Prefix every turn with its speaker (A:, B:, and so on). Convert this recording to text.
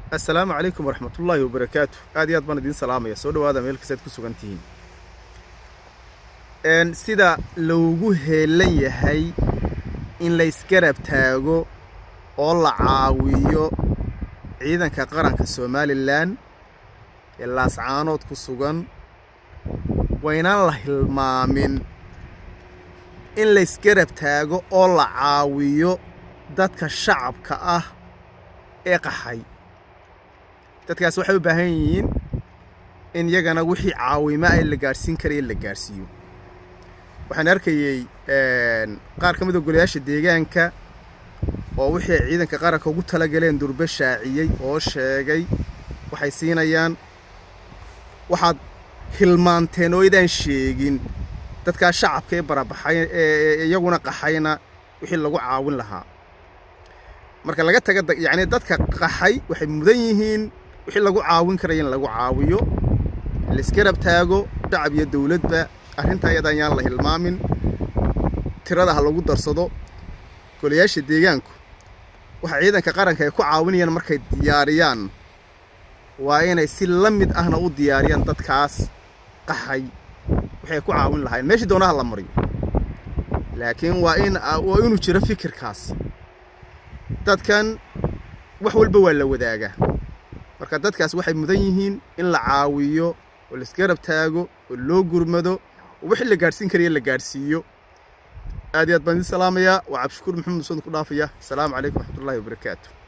A: assalaamu calaykum waraxmatullaahi wabarakaatu aad iyo aad baan idiin salaamaya soo dhawaada meel kastaad ku sugan tihiin sida loogu heelan yahay in laysgarab taago oo la caawiyo ciidanka qaranka somalilan ee laascaanood ku sugan waynaan la hilmaamin in laysgarab taago oo la caawiyo dadka shacabka ah ee qaxay dadkaas waxay u baahan yihiin in yagana wixii caawimo ay la gaadhsiin karaya la gaadhsiiyo waxaan arkayey qaar ka mid a golayaasha deegaanka oo wixii ay ciidanka qaranka ugu talagaleen durbe shaaciyey oo sheegay waxay siinayaan waxaad hilmaanteen oo idaan sheegin dadkaa shacabka ee barabaxay ee iyaguna qaxayna wixii lagu caawin lahaa marka laga taga yacni dadka qaxay waxay mudan yihiin wixii lagu caawin karaya in lagu caawiyo laisgarab taago shacab iyo dowladba arrintaa iyada ayaan la hilmaamin tirada ha lagu darsado golayaasha deegaanku waxa ciidanka qaranka ay ku caawinayaan markay diyaariyaan waa inay si la mid ahna u diyaariyaan dadkaas qaxay waxay ku caawin lahayn meeshii doonaha la mariyo laakiin waa in waa inuu jiro fikirkaas dadkan wax walba waa la wadaagaa marka dadkaas waxay mudan yihiin in la caawiyo oo laisgarab taago oo loo gurmado oo wixii la gaadhsiin karaya la gaadhsiiyo aad iyo aad baan idiin salaamayaa waa cabdishakuur maxamed musood ku dhaafaya asalaamu calaykum waxmatullahi wabarakaatu